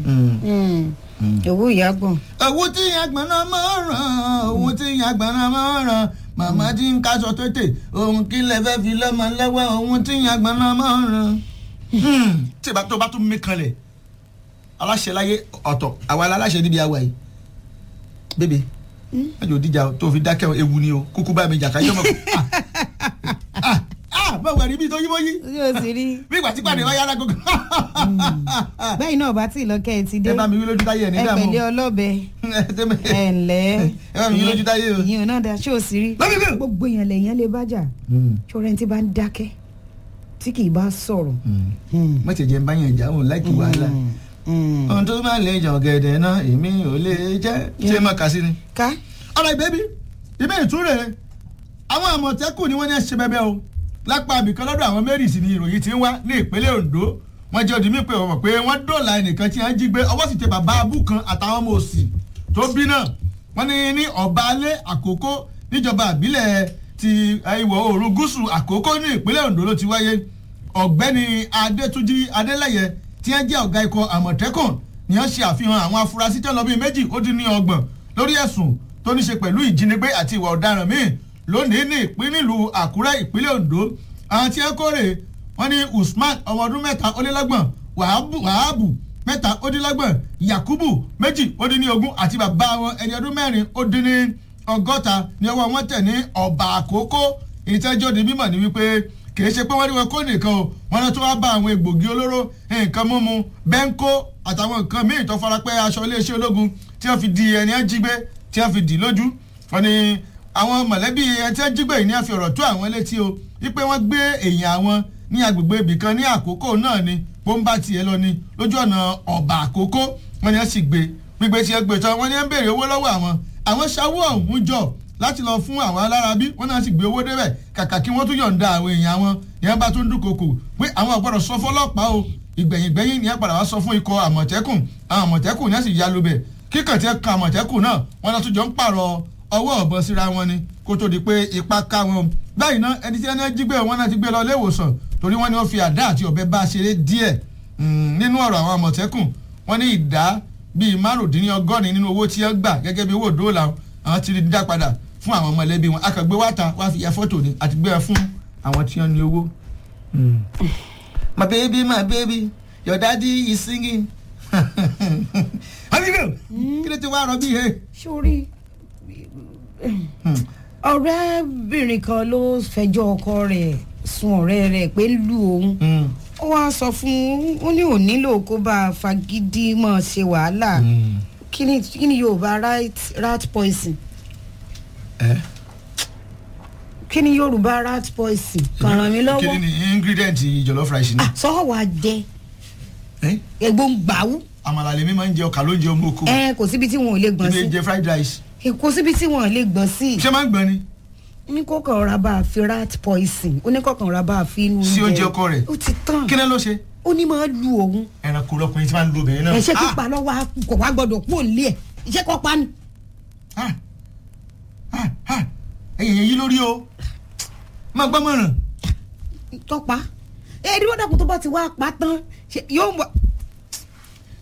owó ìyàgbọ̀n. owó tí àgbọ̀n náà máa ń ràn owó tí àgbọ̀n náà máa ń ràn màmá tí ń kaṣọ tètè ohun kí lè fẹ́ fi lọ́mọ lọ́wọ́ ohun tí àgbọ̀n náà máa ń ràn. tí ìbá tó bá tún mí kanlẹ̀ aláṣẹ láyé ọ̀tọ̀ àwa aláṣẹ níbi àwa yìí bébè ẹjọ díjà tó fi dákẹ́ ewu ni o kúkú bá mi jà káyọ̀ mọ̀ ah ah báwo ẹ̀rí bí tó yí bó yí yóò sì rí. bí ìgbà tí pàdé wáyé alágógó bẹ́ẹ̀ náà bá tí ì lọ́kẹ́ ẹ ti dé. ẹ bá mi wí lójú táyé ẹ̀ ní ẹ dààmú pẹ̀lẹ́ ọlọ́bẹ ẹ ǹlẹ́. ẹ bá mi wí lójú táyé o. ìyẹn náà dá ṣé o sì rí. Lọ́bí bẹ́ẹ̀. gbogbo èèyàn lèèyàn lè bájà. ṣọ́ra ẹni tí bá ń dákẹ́ tí kì í bá sọ̀rọ̀. mọ̀tẹ̀jẹ̀ ń bá yẹn jà òun láìkí wàhálà ohun tó máa lè jọ gẹ̀dẹ̀ náà èmi ò lè jẹ́ ṣé má kà sí ni. ká ọ̀rọ̀ ìbẹ́bí ìbẹ́ ìtúrẹ̀ àwọn àmọ̀tẹ́kùn ni wọ́n ní ẹ̀ṣẹ̀ bẹ́bẹ́ o lápá abìkan lọ́dọ̀ àwọn mẹ́rìsì ni ìròyìn ti ń wá ní ìpínlẹ̀ Ondo wọ́n jẹ́ òdì mí pé wọ́n mọ̀ pé wọ́n dọ̀la ẹnìkan tí wọ́n jí gbé ọwọ́ sì tẹ bàbá abú kan àtàwọn ọmọ òsì tó bí náà wọ́n ní ní ọ̀bálẹ̀ àkókò níjọba àbílẹ̀ ti ìwọ̀ oòrùn gúúsù àkókò ní ìpínlẹ̀ Ondo ló ti wáyé ọ̀gbẹ́ni Adétúnjì Adélẹ́yẹ tí wọ́n jẹ́ ọ̀gá ikọ̀ àmọ̀tẹ́kùn ni wọ́n ṣe àfihàn àwọn afurasí tó lọ bíi méjì ó dín ní ọgbọ̀n lórí ẹ̀sùn tó ní ṣe pẹ̀lú ìjínigbé àti ìwà ọ̀daràn míì lónìí ní ìpínlẹ̀ ìlú Àkúrẹ́ ìpínlẹ̀ Ondo àwọn tí ẹ kórè wọ́n ní Usman ọmọ ọdún mẹ́ta ó lé lọ́gbọ̀n Wàhábù Wàhábù mẹ́ta ó dín lọ́gbọ̀n Yakubu méjì ó dín ní ogún àti bàbá wọn ẹni ọdún mẹ́rin ó dín ní ọgọ́ta ní ọwọ́ wọn tẹ̀ ní ọ̀bà àkókò ìtẹ́jọ́ di mímọ̀ ní wípé kìí ṣe pé wọ́n ní wọn kó nìkan o wọ́n lọ tó wá bá àwọn egbògi olóró nǹkan mímu bẹ́ńkó àtàwọn nǹkan míì tó fara pẹ́ aṣọ iléeṣẹ́ ológun tí wọ́n fi di ẹni ẹ́ jí gbé tí wọ́n fi dì lójú wọ́n ní àwọn mọ̀lẹ́bí ẹni tí wọ́n jí gbé yìí ní wọ́n fi ọ̀rọ̀ tó àwọn létí o wípé wọ́n gbé èèyàn àwọn ní agbègbè ibìkan ní àkókò náà ni pọ́ńbà tiẹ̀ lọ ni lójú ọ̀nà ọ̀bà àkókò wọ́n ní wọ́n sì gbé gbígbé tí wọ́n gbé tán wọ́n ní wọ́n béèrè owó lọ́wọ́ àwọn àwọn ṣáwó ọ̀hún jọ láti lọ fún àwọn alárábí wọn náà sì gbé owó débẹ̀ kàkà kí wọ́n tún yọ̀ǹda àwọn èèyàn wọn ìyẹn bá tún dúnkokò pé àwọn ọ̀gbọ́dọ̀ sọ fọlọ́pàá o ìgbẹ̀yìngbẹ̀yìn ni ẹ padà wá sọ fún ikọ̀ àmọ̀tẹ́kùn àwọn àmọ̀tẹ́kùn náà sì ya lubẹ̀ kíkàn tí ẹ kan àmọ̀tẹ́kùn náà wọn náà tún jọ ń pààrọ̀ ọwọ́ ọ̀bọ síra wọn ni kó tó di pé ipa ká wọn báyìí náà ẹni tí ẹni jí gbé wọn náà ti gbé lọ ilé ìwòsàn torí wọn ni wọn fi àdá àti ọ̀bẹ bá a ṣeré díẹ̀ nínú ọ̀rọ̀ àwọn àmọ̀tẹ́kùn wọn ní ìdá bíi márùndínlọ́gọ́rin nínú owó tí wọ́n gbà gẹ́gẹ́ bí owó dóòlà àwọn ti rí dá padà fún àwọn mọ̀lẹ́bí wọn akàgbé wá ta wá fi ya fọ́tò ni àti gbé ẹ fún àwọn tí wọ́n ní owó. my baby my baby your daddy is singing. àbíkẹ́ kí ló ti wá rọ bí he. sórí ọ̀rẹ́bìnrin kan ló fẹjọ́ ọkọ rẹ̀ sun ọ̀rẹ́ rẹ̀ pé lù òun ó wá sọ fún un ó ní ò nílò kó bá a fagídí mọ̀ ṣe wàhálà kí ni kí ni yorùbá rat rat poison ẹ kí ni yorùbá rat poison kàn ràn mí kí lọ́wọ́ ni ingredient jollof rice ni. Ah, sọ wà jẹ Eh? ẹ̀gbọ́n gbàwú àmàlà lèmi máa ń jẹ ọkà ló ń jẹ ọmọ oko ẹ kò síbi tí wọn ò lè gbọ́n èmi sí jẹ fried rice ẹ kò síbi tí wọn ò lè gbọ́n sí ṣé máa ń gbọ́n ni ní kókàn ọ̀rá bá a fi rat poison ó ní kókàn ọ̀rá bá a fi inú Sí oúnjẹ ọkọ rẹ̀? ó ti tán kí ni ló ṣe ó ní máa lu òun ẹranko lọkùnrin tí máa ń lo obìnrin náà. ẹ̀ṣẹ́ Ah! pípa lọ́wọ́ á kò wá gbọ́dọ̀ kú òǹlé ẹ̀ iṣẹ́ kọ́ pa ni. Ah! Ah! Ah! ẹ̀yìn yẹn yí lórí o máa gbọ́ mọ̀ràn. tọ́pa ẹ̀ẹ́dí wọ́n dàkú tó bá ti wá pa tán ṣe- yóò wọ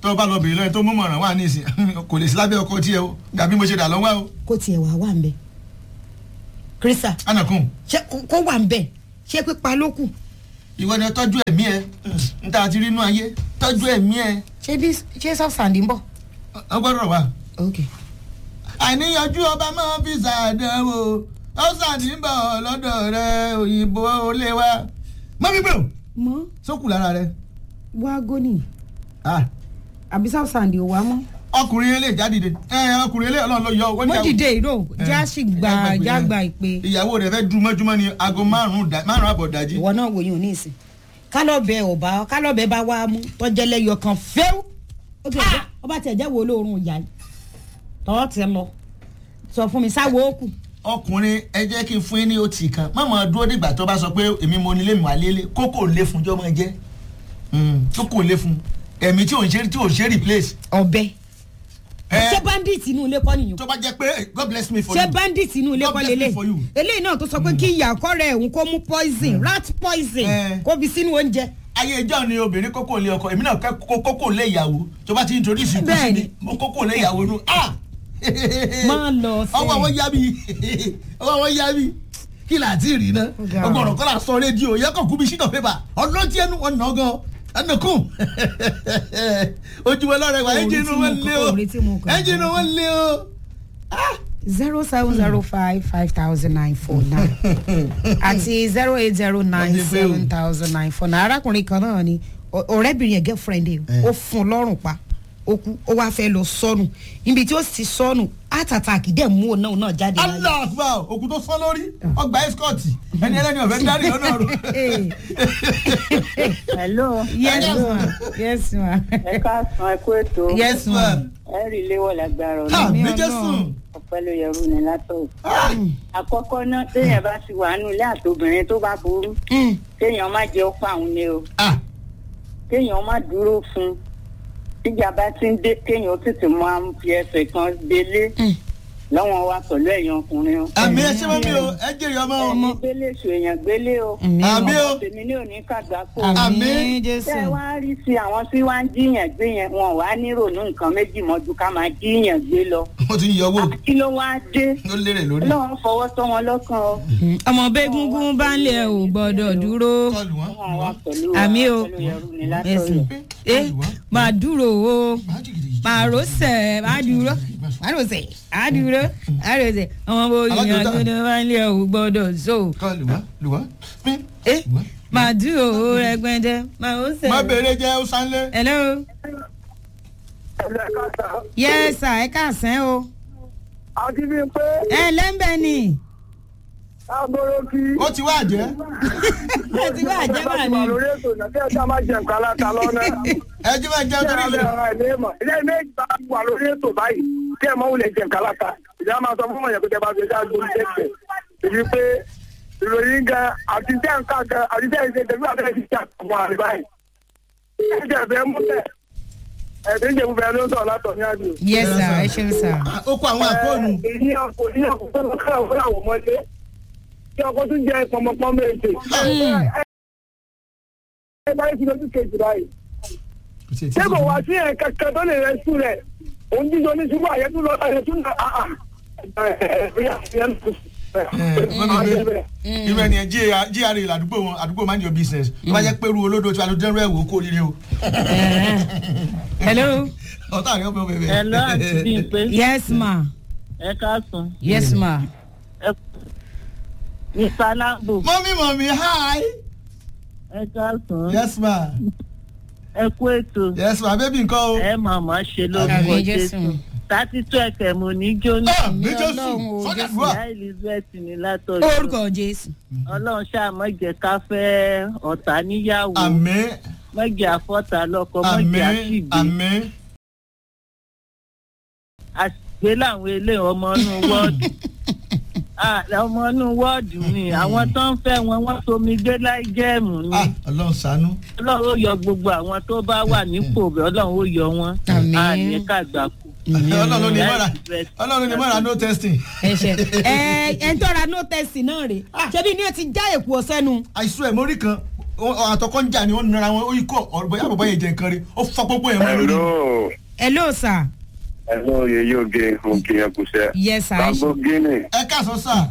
tó o bá lọ bèrè lọ́yìn tó mú mọ̀ràn wà ní ìsìn kò lè sí lábẹ́ ọkọ tiẹ̀ o gàbí mo ṣe dà lọ́wọ́ o kó tiẹ̀ wá wà ń bẹ̀ krista anakun ṣé kó- kó wà ń bẹ̀ ṣé pípa ló kù ìwọ ni tọ́jú ẹ̀mí ẹ n ta ti rí inú ayé tọ́jú ẹ̀mí ẹ ṣé bí ṣé sọ́ọ̀sì ń bọ̀. ọ gbọ́dọ̀ wà. ok àìníyanjú ọba máa fi ṣàdánwò ó ṣàdínbọ̀ lọ́dọ̀ rẹ òyìnbó lé wa. mọ́ mi gbé o mọ sókù lára rẹ. wá gónì Ah, àbí sọ́ọ̀sì ò wá mọ́. ọkùnrin ilé ìjádìde ẹ ọkùnrin ilé ọlọ́run ló yọ owó mo dìde ìró já sì gba já gba ìpè ìyàwó rẹ fẹ́ dùn mọ́júmọ́ ní aago márùn-ún dá- márùn-ún àbọ̀ dájí. ìwọ náà wòye òní ìsìn kálọ̀bẹ ọba kálọ̀bẹ bá wá mú tọ́jẹ́lẹ́yọ kan fẹ́ẹ́ ó ti ẹ̀jẹ̀ ọba tí ẹ̀jẹ̀ wo olóorun ìyá yìí tọ́ ti lọ sọ fún mi sáwo ó kù ọkùnrin ẹ jẹ́ kí n fún yín ní otì kan má máa dúró dìgbà tó bá sọ pé èmi mo nílé mi wà lélẹ̀ kókò lé fún jọ́ máa jẹ́ kókò lé fún ẹ̀mí tí ò ń ṣe tí ò ń ṣe replace. ọbẹ̀ Ẹ, ṣé bandit inú ilé kọ́ nìyẹn tó bá jẹ́ pé God bless me for ṣé you. bandit inú ilé God kọ́ bless me lélẹ̀ for you. eléyìí náà tó sọ pé kí ìyá kọ́rẹ́ òun kó mú poison rat poison Eh. kó fi sínú oúnjẹ ayé ìjọ ni obìnrin kókò lé ọkọ èmi náà kẹ́ kó- kókò lé ìyàwó tó bá ti introduce ìkú sí Bẹ́ẹ̀ni. ni mo kókò lé ìyàwó nu ah máa lọ sí ọwọ́ wọn yá mi ọwọ́ wọn yá mi kí là á ti rí ná Ó ga ọgbọ̀n ọ. ọ̀rọ̀ kọ́ la sọ rédíò yẹ kàn kú bí sínú pépà ọlọ́tí ẹnu wọn nà gan ẹnìkún ojúmọ́ lọ́rẹ̀ wa Orí ẹ́ńjìnì tí wọn mo lé kọ- o orí tí mo kọ. ẹ́ńjìnì wọn lé o. zero seven zero five five thousand nine four nine àti zero eight zero nine seven thousand nine four nine arákùnrin kan náà ni ọ- ọ̀rẹ́bìnrin ẹ̀ girlfriend ẹ̀ Eh. ó fún un lọ́rùn pa ó kú ó wá fẹ́ lọ sọnù níbi tí ó sì sọnù heart attack dẹ̀ mú òun náà náà jáde láyé. allah akbar òkú tó sọ lórí ọgbà escort ẹni ẹlẹ́ni ọ̀fẹ́ dárí lọ́nà ọ̀run. hello yes ma yes ma ẹ káàsán ẹ kú ètò yes ma ẹ rí léwọ lágbára ha ọlọ́run Àmì méjì Ọlọ́run. sùn. ọpẹ́ ló yẹrù ní látọ. àkọ́kọ́ náà téèyàn bá ti wà nù ilé àtobìnrin tó bá burú Mm. kéèyàn má jẹ́ ọ̀pọ̀ àwọn ni o ah kéèyàn má dúró fún un tíjà bá ti ń dé kéèyàn tètè máa ń fi ẹsẹ̀ kan gbélé Mm. lọ́wọ́n wa pẹ̀lú ẹ̀yàn ọkùnrin o. àmì ẹ ṣé mọ́ mi o ẹ jèrè ọmọ o. ẹni gbélé èso èèyàn gbélé o. Àmì àmì o tèmi ní òní kàgbákò. àmì Àmín. jésù tẹ́ ẹ wá rí sí àwọn tí wá ń jíyàn gbé yẹn wọn wá níròónú nǹkan méjì mọ́jú ká máa jíyàn gbé lọ. mo ti ń yọ owó kí ló wá dé ló lérè lórí. ọlọ́run fọwọ́ tọ́ wọn lọ́kàn o. ọmọ bẹ́gungun bá ń lé ẹ ò gbọ́dọ̀ dúró kọlù wọn. wọn wá pẹ̀lú Àmì o. pẹ̀lú ẹrú ni Yes, látọ̀yọ̀. ma. ẹ máa dúró o máa rọ́ọ̀sẹ̀ máa dúró máa rọ́ọ̀sẹ̀ máa dúró máa rọ́ọ̀sẹ̀ ọmọ bó yan Alájọta. gbọ́dọ̀ bá ń lé ẹ ò gbọ́dọ̀ so kọlù wọn lù wọn. ẹ máa dúró o rẹpẹtẹ máa rọ́ọ̀sẹ̀. má béèrè jẹ́ ó sánlé. hello yes sir ẹ káàsán o àti bíi pé ẹ lẹ́ńbẹ̀ ni agbóró kí ó ti wá jẹ́. ẹ ti wá àjẹbà láti ni wà lórí ètò náà kí ẹ sá máa jẹ nǹkan aláta lọ́nà. ẹ jí máa jẹun kí ẹ torí bẹ ilé. ara ẹ̀ léèmọ̀ ilé méjì bá wà lórí ètò báyìí kí ẹ mọ wulẹ̀ jẹ nǹkan aláta. ìjà máa sọ fún ọ̀yàn pé tẹ bá fi ṣáà gbórí tẹ̀sẹ̀. èyí pé ìròyìn gan àti tẹ́ nǹkan gan àti tẹ́ ìṣe tẹ̀lé àbẹ́rẹ́ ti jà àwọn àrè báyìí. ẹ jẹ́ fẹ́ múlẹ̀ ẹ̀sìn ìjẹ̀bù fẹ́ ló ń sọ̀rọ̀ látọ̀ ní àdìo. yes sir ẹ ṣeun sir Ah, ó kó àwọn àkóònù. èyí ọkọ̀ ní ọkọ̀ tó lọ káwọn fún àwọn ọmọdé kí ọkọ̀ tún jẹ pọmọpọ méje. ẹ bá yẹ kí lójú kejì báyìí. ṣé kò wá sí ẹ̀ kankan tó lè rẹ sùn rẹ̀ òun jíjọ ní ṣubú àyẹ̀tú lọ àyẹ̀tú náà àà. irú ẹni ẹ gra ládùúgbò wọn àdúgbò mind your business tó bá jẹ́ pé irú olódò tí wàá lọ dẹ́rù ẹ̀ wò kó líle o. hello ọ̀tá rẹ̀ ọ̀bẹ bẹ̀bẹ̀. ẹ lọ àti bíi pé yes ma ẹ káàsán yes ma mr lambo mọ́mí mọ́mí hi. ẹ káàsán yes ma ẹ kú ètò yes ma baby nǹkan o. ẹ màmá ṣe lórúkọ Àmín, jésù Jésù. tátí tó ẹkẹ mo ní jóná ah méjì Ọlọ́run sùn o, sọ́jà Jésù. fún wa. ìyá elizabeth ní látọjọ orúkọ jésù ọlọ́run ṣáà mọ̀jẹ̀ ká fẹ́ ọ̀tá níyàwó àmín mọ̀jẹ̀ àfọ́tà lọ́kọ mọ̀jẹ̀ àmín àṣìgbè àmín. àṣìgbè làwọn ilé ọmọ inú wọ́ọ̀dù Ah, ọmọ inú wọ́ọ̀dù ni àwọn tó ń fẹ́ wọn wọ́n somi gbé láì jẹ́ẹ̀mù ni ah ọlọ́run ṣàánú. ọlọ́run ó yọ gbogbo àwọn tó bá wà nípò bẹ́ẹ̀ ọlọ́run ó yọ wọn Àmín. àní kàgbákò. ọlọ́run ló ní mọ́ra ọlọ́run ló ní mọ́ra no testing. ẹ ṣe ẹ ẹ ń tọ́ra no test náà rè ṣebí ni o ti já èkó sẹ́nu àìsùn ẹ̀ mórí kan àtọkọ́ ń jà ni wọ́n nara wọn ó yí kó ọ̀rọ̀ bóyá bàbá yẹn jẹ nǹkan rí ó fọ́ gbogbo yẹn mọ́ lórí. hello hello sir. hello yeye oge oge yẹn kù sẹ. yes sir. bàbá gíní ẹ káàsán sà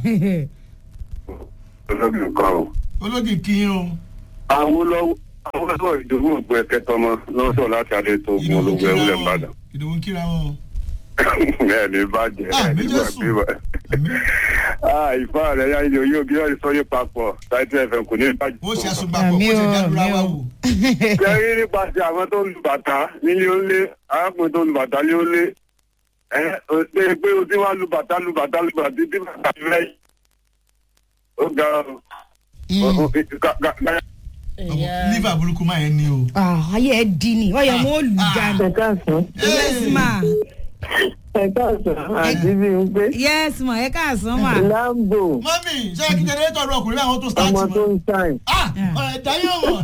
olóògùn kan o. ológì kí n o. àwọn lọ́wọ́ àwọn lọ́wọ́ ìdòwò ògbó ẹ̀kẹ́ tọmọ lọ́sọ̀ láti adé tó gun ológun ẹ̀wúlẹ̀ ìbàdàn. ìdòwò ń kíra wọn. bẹ́ẹ̀ ni bàjẹ́ Ah, ẹ̀ mi nígbà Jésù. tí wọ́n. ìfá rẹ̀ yá ilé oyè ògì yóò sọ́yé papọ̀ táìtì ẹ̀fẹ̀ kò ní bàjẹ́. ó ṣe àṣùgbàpọ̀ Àmì ó ṣe o, dádúrà àmì wa o. wò. kẹrí nípasẹ̀ àwọn tó ń lu bàtà nílé ó lé arákùnrin tó ń lu bàtà lé ó lé ẹ ò ṣe pé o ti wá lu bàtà lu bàtà lu bàtà títí bàtà rẹ ó ga ọ. Ó- ó- ga- ga- ga- liver burúkú máa yẹn ni o. Ah, ayé ẹ di ni ọyọ mo lù jáde. ẹ káàsán yes ma ẹ káàsán àti bí n pé yes ma ẹ káàsán ma. lambo mọ́mì ṣé kí jẹnẹrétọ̀ rẹ ọkùnrin báwọn tó start ọmọ tó mọ́. ń sáìn. ah ẹ̀dá yóò wọ̀.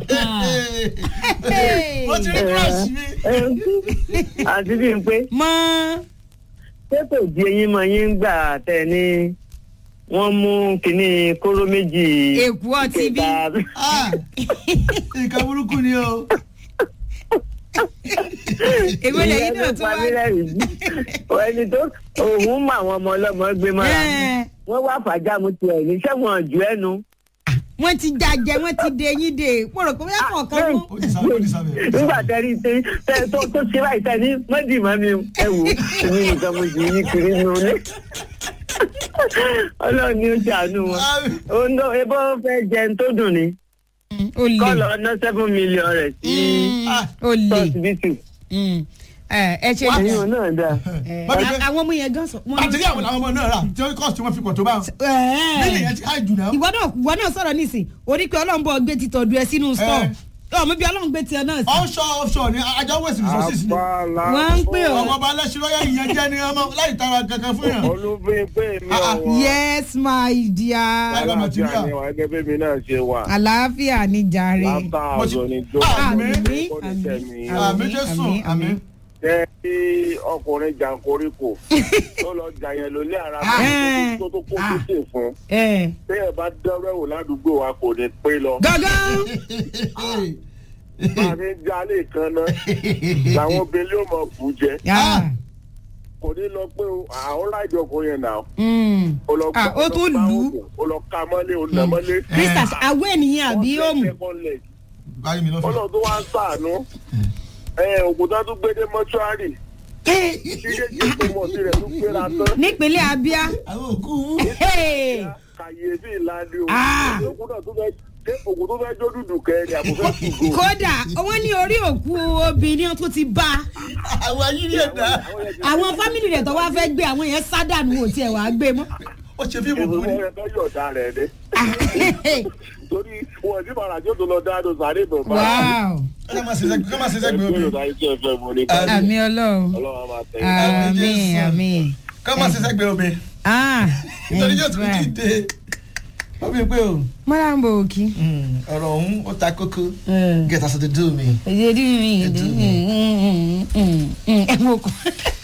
mo ti rí crush mi. àti bí n pé mọ ṣé kò di eyín mọ yín gbà tẹ ní wọ́n mú kínní kóró méjì. èkú ọtí bí. kẹta. ah nǹkan burúkú ni o. èwo lẹ́yìn náà Ìyẹn ló tún pa wá. mí lẹ́rìn ẹni tó òun mọ àwọn ọmọ ọlọ́mọ gbé mọ́ra Ẹ́, wọ́n wá fàájàmù tiẹ̀ ní sẹ́wọ̀n jù ẹnu. wọ́n ti jàjẹ́ wọ́n ti dé yín dé mo rò pé wọ́n kàn kán mú. ó ti sábẹ́ ó ti sábẹ́. nígbà tẹ́rí tẹ tẹ tó tó ṣe báyìí tẹ ní mọ́dìmọ́ mi ẹ wò èmi nìkan mo sì yí kiri nínú ilé. ọlọ́run ni ó ṣàánú wọn. òun ló ebó fẹ́ jẹun tó dùn ní o lè kọ́ lọ ná seven million rẹ̀ sí o lè tọ́sibítù. ẹ ẹ ṣe ẹ̀yin ò náà dáa. ẹ, Bábí pé- àwọn ọmọ yẹn gan sọ. wọ́n- àtẹ̀lé àwọn làwọn ọmọ náà rà tí cost tí wọ́n fi pọ̀ tó bá wọn. Ẹ́. nílẹ̀ yẹn ti high jù náà. ìwọ náà ìwọ náà sọ̀rọ̀ nísìn orí pé ọlọ́run bọ̀ gbé ti tọ̀dù ẹ sínú store ọmọ bí ọlọ́run gbé tiẹ̀ náà sí. onshore offshore ni ajá west resources ni. wọ́n ń pè ọmọ ọ́ ọba aláṣírọ́yà ìyẹn jẹ́ ni ọmọ láì tara kankan fún yàn. olùgbé pé mi Ah, ah. ò wá. yes my dear Láì lọ material. Àlàáfíà ni wà gẹ́gẹ́ bí mi náà ṣe wà. àlàáfíà ni jàre. látà Mo ti- àzọ ni jó. Ah, àmín àmín, Kò ní tẹ̀mí. àmín. àmì jésù àmín, àmì. àmín. jẹ́ kí ọkùnrin jàǹkoríkò tó lọ jà yẹn lólé ara Ah. rẹ̀ tó tó kó títì fún. ẹ téèyàn bá dọ́rọ̀ wò ládùúgbò wa kò ní pé lọ. gángan máa ní jalè kan náà làwọn obìnrin yóò mọ bù jẹ. Ah, kò ní lọ pé o- àwọn láìjọ kò yẹn nà. mm. ó lọ Ah, ó ó lọ tún gbá lù ú. òògùn, ó lọ ka mọ́lé ó nà mọ́lé. krista àwọ̀ ènìyàn àbí Wọ́n òmù. fẹ́ second leg. báyìí mi lọ́fẹ̀ẹ́. ọlọ́run tó wá ń sàánú ẹ ògùntàn tún gbé dé mọ́ṣúárì ṣíṣe tó mọ̀ sí rẹ̀ tún gbéra tán nípínlẹ̀ abia. àwọn òkú. Hey. kàyéfì ìlànà Ah. ògùn náà tó fẹ́ ṣé ògùn tó fẹ́ jó dúdú kẹrin àbúfẹ́ ṣùgbọ́n. kódà wọ́n ní orí òkú obìnrin tó ti bá àwọn ayírí ẹ̀dá. àwọn fámìlì rẹ̀ tó wá fẹ́ gbé àwọn yẹn sádànù wò tiẹ̀ wá gbé mọ́. ó ṣe fíìmù ìwé kú ni. wọn fẹ́ yọ̀ọ̀dá rẹ̀ dé torí wọn ní bàrà tó lọ dáadọ́ sáré bọ̀ bá wow ká má ṣe sẹ́gbẹ̀ẹ́ ká má ṣe sẹ́gbẹ̀ẹ́ obìnrin. yọ̀ọ̀dá iṣẹ́ ẹ̀fẹ̀ mọ́ ní àmì ọlọ́run ọlọ́run á máa tẹ̀ àmì Jésù. àmì. ká má ṣe sẹ́gbẹ̀ẹ́ obìnrin. ah nítorí yóò tún dìde. wọ́n fi pé o mọ́ra ń bọ̀ òkì. ọ̀rọ̀ ọ̀hún ó ta kókó. get us to do me. èdè mi Èdè ẹ mọ̀ kọ́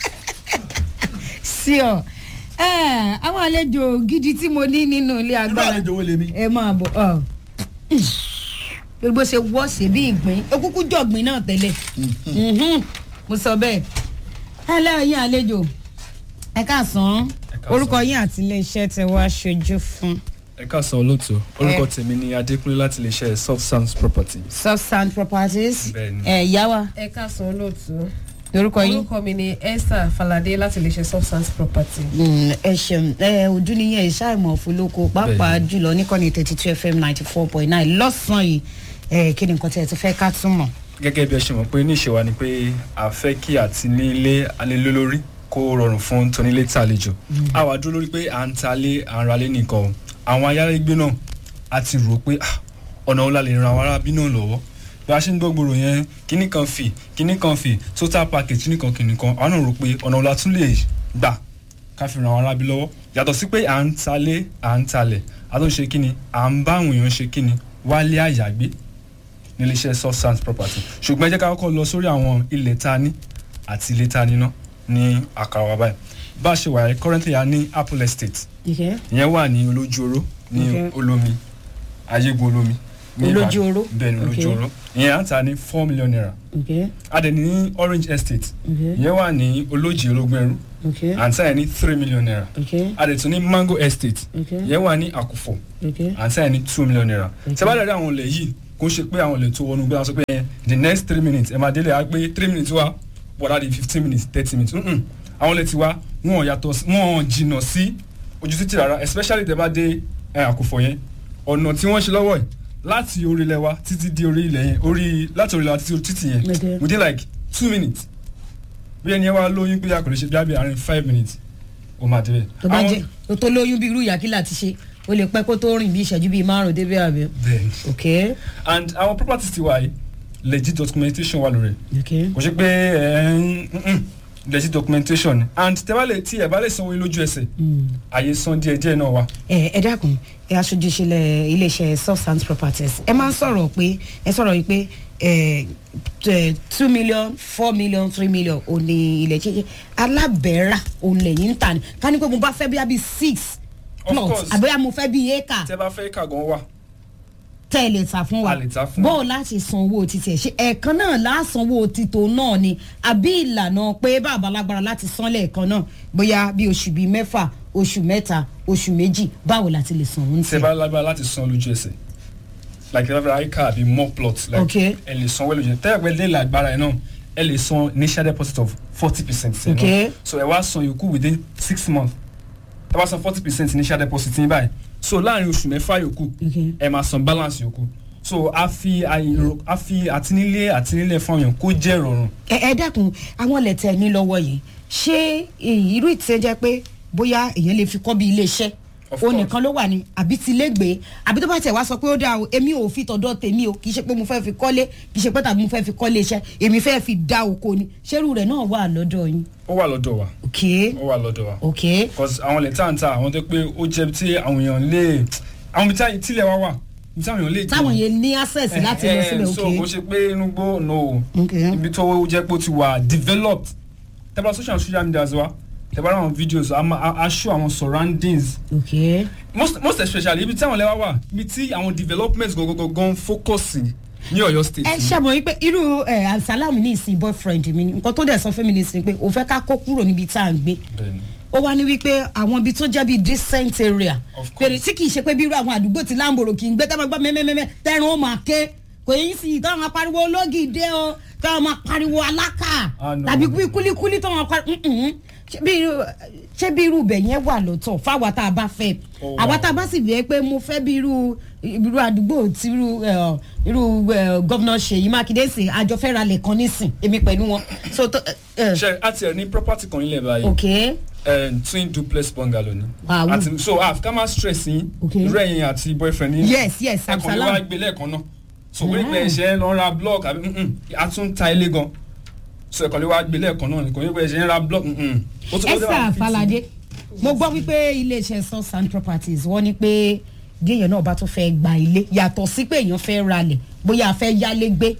sí ọ àwọn àlejò gidi tí mo ní nínú ilé irú agbára àlejò wo lèmi. ẹ máa bọ̀ ọ gbogbo ṣe wọ́ sí bí ìgbín ó kúkú jọ̀gbìn náà tẹ́lẹ̀ Mhm. mo sọ bẹ́ẹ̀ ẹ lẹ́yìn àlejò ẹ káàsán orúkọ yín àti iléeṣẹ́ tẹ wá ṣojú fún ẹ káàsán olóòtú orúkọ tèmi ni adékúnlé láti lè ṣe soft sounds property. substand properties Bẹ́ẹ̀ni. ẹ ìyá wa ẹ káàsán olóòtú orúkọ yín. orúkọ mi ni esther falade láti lè ṣe substance property. Mm, ẹ ṣeun ẹ ojú nìyẹn ìṣàìmọ̀ fúlóko pàápàá jùlọ níkànnì thirty two fm ninety four point nine lọ́sàn-án yìí ẹ kí ni nǹkan tí ẹ ti fẹ́ ká túmọ̀. gẹ́gẹ́ bí ẹ ṣe mọ̀ pé ní ìṣèwà ni pé a fẹ́ kí àti ní ilé alélólórí kó rọrùn fún tónílé tàlejò a wà dúró lórí pé à ń talé à ń ralé nìkan o àwọn ayálégbé náà a ti rò pé ah, ọ̀nà wo la lè ran àwọn arábí náà lọ́wọ́ bí a ṣe ń gbọ́gbòrò yẹn kíní kan fì kíní kan fì total package kíní kan kíní kan àwọn náà rò pé ọ̀nà wo la tún lè gbà ká fi ran àwọn arábí lọ́wọ́ yàtọ̀ sí pé à ń talé à ń talẹ̀ a tó ń ṣe kíni à ń bá àwọn èèyàn ṣe kíni wálé àyàgbé níléeṣẹ́ soft sands property ṣùgbọ́n ẹ jẹ́ ká kọ́kọ́ lọ sórí àwọn ilẹ̀ tá a ní àti ilé tá a níná ní àkàrà wa báyìí bá a ṣe wà yẹn currently a ní apple estate ìyẹn wà ní olójú oró ní Okay. olómi ayégun olómi ní Olójú Ìbàdàn. oró. bẹ́ẹ̀ ni Ok. olójú oró ìyẹn à ń ta ní four million naira okay a dẹ̀ ní orange estate okay ìyẹn wà ní olójì ológun ẹrú okay à ń ta yẹn ní three million naira okay a dẹ̀ tún ní mango estate okay ìyẹn wà ní àkùfọ̀ okay à ń ta yẹn ní two million naira Ok. tí a bá dẹ̀ rí àwọn olè yìí kó ṣe pé àwọn olè tó wọnú gbé wọn sọ pé ẹ, the next three minutes ẹ máa délé á pé three minutes wá bọ̀dá di fifteen minutes thirty minutes Mm-mm. àwọn olè ti wá wọn ò yàtọ̀ sí- wọn ò jìnnà sí ojú títì rárá especially tẹ bá dé ẹ, àkùfọ̀ yẹn ọ̀nà tí wọ́n ṣe lọ́wọ́ yìí láti orí ilẹ̀ wa títí di orí ilẹ̀ yẹn orí láti orí ilẹ̀ wa títí orí títì yẹn Okay. within like two minutes bí ẹni yẹn wá lóyún pé a kò lè ṣe bí a bí àárín five minutes ó máa débẹ̀. tó bá Àwọn- jẹ tó tó lóyún bí irú ìyàkílà ti ṣe o lè pẹ́ kó tó rìn bí ìṣẹ́jú bíi márùn-ún débẹ̀ àbí. bẹ́ẹ̀ni okay and our properties ti wà yìí legit documentation wà lórí ẹ̀. okay kò ṣe pé ẹ ń mm-mm, legit documentation ni and tẹ bá lè tí ẹ bá lè sanwó lójú ẹsẹ̀ Mm. àyè san díẹ̀ díẹ̀ náà wà. ẹ ẹ dákun ẹ aṣojú ìṣẹ̀lẹ̀ iléeṣẹ́ substance properties ẹ máa ń sọ̀rọ̀ pé ẹ sọ̀rọ̀ yìí pé ẹ t- two million four million three million ò ní ilẹ̀ ṣe alábẹ́rà òun lẹ́yìn ń tà ní ká ní pé mo bá fẹ́ bí i six Of plots course. àbẹ́yà mo fẹ́ bí acre tẹ bá fẹ́ kà gan wà tẹ́ ẹ lè tà fún wa A lè tà fún bó o láti san owó títí ẹ̀ ṣe ẹ̀ẹ̀kan náà lásanwó títò náà ni àbí ìlànà pé bàbá lágbára láti san lẹ́ẹ̀kan náà bóyá bí oṣù bíi mẹ́fà oṣù mẹ́ta oṣù méjì báwo la ti lè san òun tẹ tẹ̀. bá lágbára láti san lójú ẹsẹ̀ like tẹ bá fẹ́ àyíká àbí more plot like Okay. ẹ lè sanwó lójú ẹsẹ̀ tẹ ẹ pẹ́ lé lágbára ẹ náà ẹ lè san initial deposit of forty percent. Okay. so ẹ wá san yòókù within six months ẹ bá san forty percent initial deposit ní báyìí so láàrin oṣù mẹ́fà yòókù Okay. ẹ máa san balance yòókù so a fi àìrò a fi àtinílé àtinílé fún ọyàn kó jẹ́ ìrọ̀rùn ẹ ẹ dákun àwọn lẹ̀tẹ̀ ní lọ́wọ́ yìí ṣé èyí irú ìtẹ́ jẹ́ pé bóyá èèyàn lè fi kọ́ bí iléeṣẹ́ Of o course. nìkan ló wà ní àbí ti lẹ́gbẹ̀ẹ́ àbí tó bá tẹ̀ wá sọ pé ó dáa o èmi ò fi tọ̀dọ̀ tèmi o kì í ṣe pé mo fẹ́ fi kọ́lé kì í ṣe pé tàbí mo fẹ́ fi kọ́lé iṣẹ́ èmi fẹ́ fi dá oko ni ṣérú rẹ̀ náà wà lọ́dọ̀ yín. ó wà lọ́dọ̀ wa ok ó wà lọ́dọ̀ wa ok because àwọn ilẹ̀ tá à ń ta àwọn tó pé ó jẹ́ tí àwọn èèyàn lè àwọn ibi tí- tílẹ̀ wa wà ibi tí àwọn èèyàn lè táwọn yẹn ní access láti lọ síbẹ̀ so kò ok ṣe pé inú gbó no ok ibi tó jẹ́ pé ó ti wà developed tẹ́bà social social media wa tẹ́bà àwọn videos a máa a- a show àwọn surroundings ok most most especially ibi tí àwọn lẹ́wà wà ibi tí àwọn development gangan focus sí ní Ọ̀yọ́ state. ẹ ṣàmọ̀ wípé irú ẹ asalamu ní ìsìn boyfriend mi ni nǹkan tó dẹ̀ sọ fún mi ní ìsìn pé òun fẹ́ ká kó kúrò níbi tá à ń gbé Bẹ́ẹ̀ni. ó wá ní wípé àwọn ibi tó jẹ́ bíi decent area Of course. pèrè tí kì í ṣe pé bí irú àwọn àdúgbò tí láǹbòrò kì í gbé táwọn gbọ́ mẹ́mẹ́mẹ́mẹ́ tẹ́rùn ó máa ké kò yín sí táwọn máa pariwo ológìdé o táwọn máa pariwo alákà Ah, no. tàbí bí kúlíkúlí táwọn máa pariwo mm-mm. Ṣé bí irú- ṣé bí irú ibẹ̀ yẹn wà lọ́tọ̀ fáwa tá a bá fẹ́ Ó wà. àwa tá a bá sì fẹ́ pé mo fẹ́ bí irú irú àdúgbò tí irú ẹ, irú ẹ, gọ́vnà Ṣèyí Mákindé sìn àjọ fẹ́ ra lẹ̀ kan nísìn èmi pẹ̀lú wọn so tó ẹ, ẹ, ṣe àti ẹ̀ ní property kan nílẹ̀ báyìí. ok eh, twin duplex bungalow ni. Wow. àti so ah ká má stress yín. Okay. irú ẹ̀yin àti boyfriend yín. yes yes ẹ kàn lè Absalam. wá gbé lẹ́ẹ̀kan náà. so pé pé ẹ̀ṣẹ̀ ń lọ ra block àbí mm-mm, a tún ta ilé gan. so ẹ kàn lè wá gbé lẹ́ẹ̀kan náà kò ní pé ẹ̀ṣẹ̀ ń ra block. mm-mm. Ó tún- ó dẹ̀ wá esther fit falade mo gbọ́ wípé iléeṣẹ́ source and properties wọ́n ní pé bí èèyàn náà bá tún fẹ́ gba ilé yàtọ̀ sí pé èèyàn fẹ́ ralẹ̀ bóyá a fẹ́ yálé gbé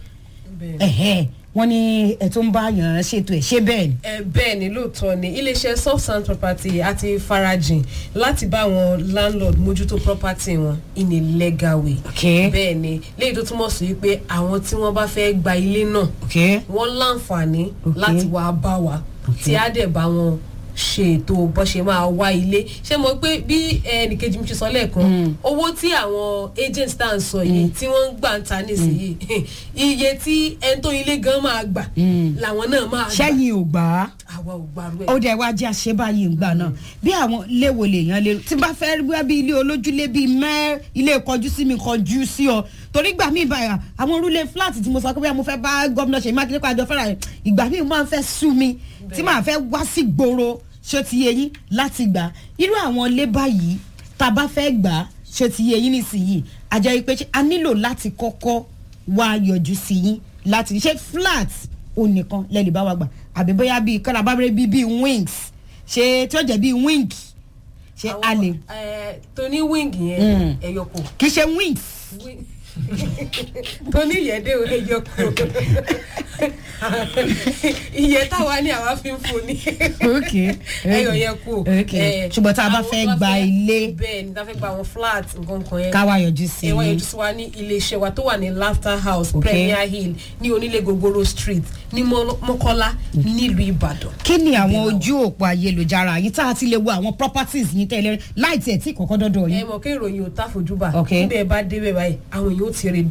ẹ̀hẹ́ wọ́n ní ẹ̀ tó ń bá yàn án ṣètò ẹ̀ ṣé bẹ́ẹ̀ ni. ẹ bẹ́ẹ̀ ni lóòótọ́ ni iléeṣẹ́ soft sand property àti farajìn láti bá àwọn landlord mójútó property wọn in a legal way. Okay. bẹ́ẹ̀ ni léyìí tó túmọ̀ sí wípé àwọn tí wọ́n bá fẹ́ gba ilé náà ok wọ́n láǹfààní Okay. láti wá bá wa tí á dẹ̀ bá wọn ṣe ètò bó ṣe máa wá ilé ṣé mo pé bí ẹnìkejì mi ṣe sọ lẹ́ẹ̀kan owó tí àwọn agents tá à ń sọ yìí tí wọ́n ń gbà ń ta nísìnyí iye tí ẹni tó ilé gan máa gbà làwọn náà máa gbà sẹ́yìn ò gbà á àwa ò gbàrú ẹ̀. ó dẹ̀ wá jẹ́ àṣebáyé ìgbà náà bí àwọn léwo lèèyàn lè tí n bá fẹ́ rí bí ilé olójúlé bíi mẹ́ ilé kọjú sí mi kọjú sí ọ torí gbà mí báyà àwọn orúlé flat tí mo sọ pé bóyá mo fẹ́ bá gómìnà Ṣèyí Mákindé pàjọ fẹ́ra rẹ̀ ìgbà mí máa ń fẹ́ sú mi tí màá fẹ́ wá sí gbòòrò ṣó ti yé yín láti gbà irú àwọn ilé báyìí tá a bá fẹ́ gbà ṣó ti yé yín nísìnyí àjẹ́ pé ṣé a nílò láti kọ́kọ́ wá yọjú sí yín láti ṣe flat ò nìkan lẹ́lẹ̀ bá wa gbà àbí bóyá bíi kálábàbẹ̀rẹ̀ bíi bíi wings ṣe tí ó jẹ́ bíi wing ṣe a lè tó ní wing yẹn ẹyọkọ kì í ṣe wings tó ní ìyẹ́dẹ́ ò ẹyọ kú ìyẹ́ táwa ní àwa fi ń fún ni ok ẹyọ yẹn kú ok ṣùgbọ́n tá a bá fẹ́ gba ilé bẹ́ẹ̀ ni tá a fẹ́ gba àwọn flat nǹkan kan yẹn káwa yọjú sí ẹ wá i yọjú sí wa ní iléeṣẹ́ wa tó wà ní laughter house Ok. premier hill ní onílé gogoro street ní Mọ́- mọ́kọ́lá nílùú ìbàdàn. kí ni àwọn ojú òpó ayélujára yìí tá a ti lè wo àwọn properties yìí tẹ́lẹ̀ láì tiẹ̀ tí kọ̀kọ́ dọ́dọ̀ ẹ yìí. mọ̀ kí ìròyìn ò tá fojúbà Ok. níbẹ̀ bá débẹ̀ báyìí àwọn èèyàn ó ti rí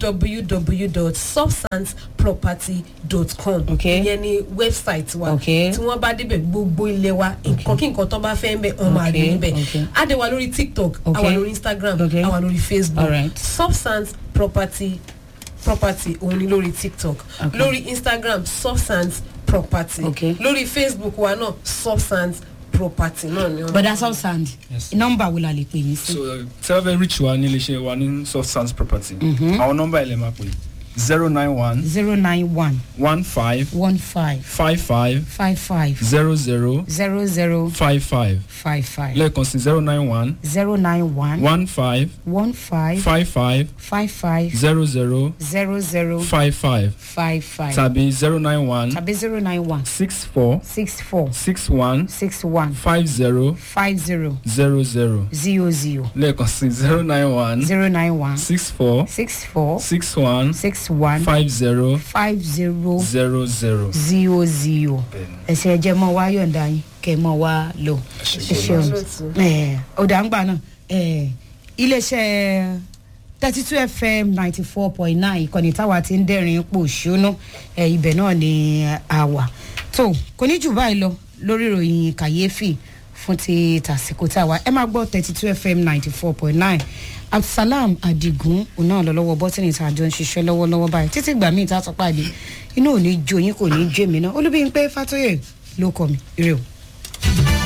www.substanceproperty.com Ok. ìyẹn ni website wa Ok. tí wọ́n bá débẹ̀ gbogbo ilé wa nǹkan kí nǹkan tó bá fẹ́ ń bẹ̀ wọ́n máa rí Ok, níbẹ̀ ok. á dé wa lórí tiktok Ok. á wà lórí instagram Ok. á wà lórí facebook Alright. substance property property òun ni lórí tiktok Ok. lórí instagram substance property Ok. lórí facebook wa náà substance property náà ni wọ́n bọ̀dá substand Yes. nọ́mbà wo la lè pè yín sí. so tẹ́lẹ̀ rich wa ní iléeṣẹ́ wa ní soft sands property àwọn nọ́mbà ilẹ̀ máa pè zero nine one zero nine one one five one five five five five five zero zero zero zero five five five five lẹ́ẹ̀kan sí zero nine one zero nine one one five one five five five five five zero zero zero zero five five five five tàbí zero nine one tàbí zero nine one six four six four six one six one five zero five zero zero zero zero zero lẹ́ẹ̀kan sí zero nine one zero nine one six four six four six one six one five zero five zero zero zero. zero zero ẹsẹ ẹjẹ mọ wá yọ̀ǹda yín kẹ mọ wá lò ẹ ṣeun ẹ ọ̀dà ń gbà náà ẹ iléeṣẹ́ thirty two fm ninety four point nine ìkànnì táwa ti ń dẹ́rìn pò ṣónú ẹ ibẹ̀ náà ni a wà tó kò ní jù báyìí lọ lórí ìròyìn kàyéfì fún ti tàsíkò táwa ẹ máa gbọ́ thirty two fm ninety four point nine abdulsalam adigun òun náà lọ lọ́wọ́ bọ́tìnì tá a jọ ń ṣiṣẹ́ lọ́wọ́lọ́wọ́ báyìí títí gbà míì tá a tọ́ pàdé inú ò ní jó yín kò ní jó èmi náà olúbíyìn pé fatoyè ló kọ mi ire o.